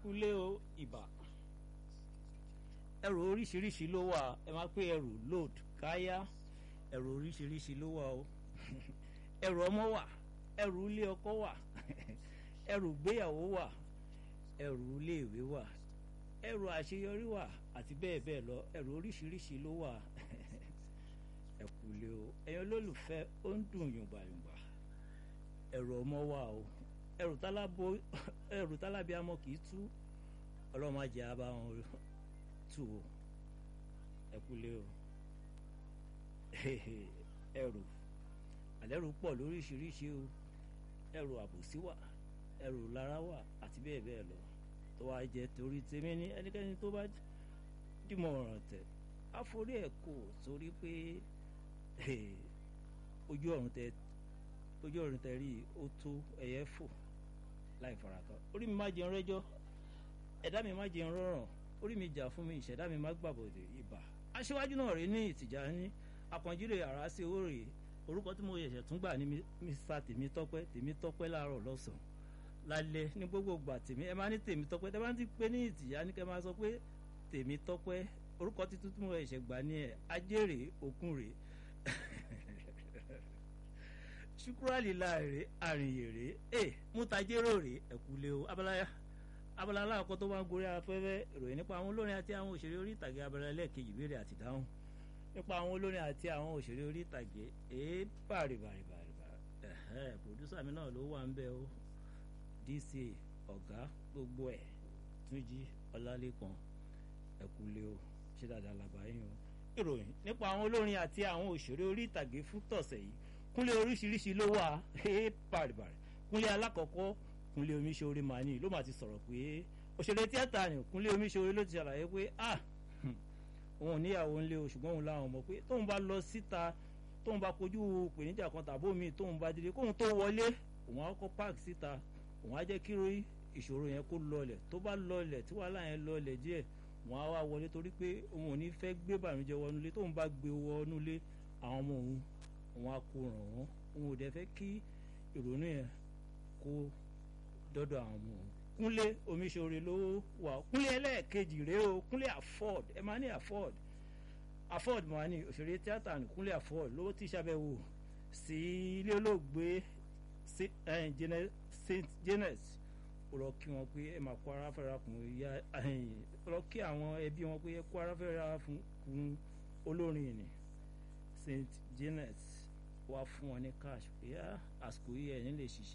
kúlé o ìbà ẹrù oríṣiríṣi ló wà ẹ máa pé ẹrù load káyá ẹrù oríṣiríṣi ló wà o ẹrù ọmọ wà ẹrù ilé ọkọ wà ẹrù gbéyàwó wà ẹrù iléèwé wà ẹrù àṣeyọrí wà àti bẹ́ẹ̀ bẹ́ẹ̀ lọ ẹrù oríṣiríṣi ló wà ẹ kúlé o ẹ̀yin olólùfẹ́ ó ń dùn yùngbàyùngbà ẹrù ọmọ wà o ẹrù tálábó ẹrù tálábíàmọ kì í tú ọlọ́mọ ajẹ́ abá wọn tù o ẹ kúlé o ẹrù àlẹ́rù pọ̀ lóríṣiríṣi o ẹrù àbòsí wà ẹrù lára wà àti bẹ́ẹ̀ bẹ́ẹ̀ lọ tó wá jẹ́ torí tèmi ní ẹnikẹ́ni tó bá dìmọ̀ ọ̀ràn tẹ̀ àforí ẹ̀ kò torí pé ojú ọ̀run tẹ ojú ọ̀run tẹ rí ó tó ẹyẹ fò láì farakọ orí mi má jẹun rẹ́jọ́ ẹ̀dá mi má jẹun rọrùn orí mi jà fún mi ìṣẹ̀dá mi má gbàbọ̀dẹ̀ ibà aṣíwájú náà rí ní ìtìjà ní àpọ̀njílẹ̀ àrà sí owó rèé orúkọ tí mo ṣẹ̀ṣẹ̀ tún gbà ní mr tèmítọ́pẹ́ tèmítọ́pẹ́ láàárọ̀ lọ́sàn-án lálẹ́ ní gbogbo gbà tèmi ẹ máa ní tèmítọ́pẹ́ tẹ bá ti pé ní ìtìjà ní kẹ́ máa sọ pé tèmítọ́pẹ́ orúkọ títún tí mo ṣẹ̀ṣẹ̀ gbà ní ẹ̀ ajérè òkun rèé ṣukurali láàrè àrìnyèrè ẹ mútajérò rè ẹkúlé o abalaya abala aláàkọ́ tó máa ń gorí afẹ́fẹ́ ìròyìn nípa àwọn olórin àti àwọn òṣèré orí ìtàgé abala ẹlẹ́ẹ̀kejì ìbéèrè àti ìdáhùn nípa àwọn olórin àti àwọn òṣèré orí ìtàgé èé bàrìbàrìbàrìbà ẹ̀hẹ́ pòdúsà mi náà ló wà ń bẹ o dc ọ̀gá gbogbo ẹ̀ túnjí ọlálẹ́kan ẹkúlé o ṣé dáadáa làbáyé o ìròyìn nípa àwọn olórin àti àwọn òṣèré orí ìtàgé fún tọ̀sẹ̀ yìí kúnlé oríṣiríṣi ló wà ẹ́ bàrìbàrì kúnlé alákọ̀ọ́kọ́ kúnlé omiṣore mani ló máa ti sọ̀rọ̀ pé òṣèré tíátà ni kúnlé omiṣore ló ti ṣàlàyé pé ah òun níyàwó ńlé o ṣùgbọ́n òun láwọn mọ̀ pé tóun bá lọ síta tóun bá kojú ìpèníjà kan tàbó mi tóun bá délé kóun tó wọlé òun á kọ́ páàkì síta òun á jẹ́ kí ìṣòro yẹn kó lọlẹ̀ tó bá lọlẹ̀ tí wàhálà yẹn lọlẹ̀ díẹ̀ òun á wá wọlé torí pé òun ò ní fẹ́ gbé bàmíjẹ wọnúlé tóun bá gbé wọnúlé àwọn ọmọ òun òun á kó ràn wọ́n òun ò dẹ̀ fẹ́ kí ìrònú yẹn kó dọ́dọ̀ àwọn ọmọ òun kúnlé omiṣore ló wà kúnlé ẹlẹ́ẹ̀kejì rèé o kúnlé afford ẹ máa ní afford afford máa ní òṣèré tíátà ní kúnlé afford ló ti ṣàbẹ̀wò sí ilé olóògbé saint janet rọ kí wọn pé ẹ máa kó ara fẹ́ra kún ìyá rọ kí àwọn ẹbí wọn pé ẹ kó ara fẹ́ra kún olórin ni saint janet wá fún wọn ní cash pé àsìkò yìí ẹ̀ ní lè ṣiṣẹ́.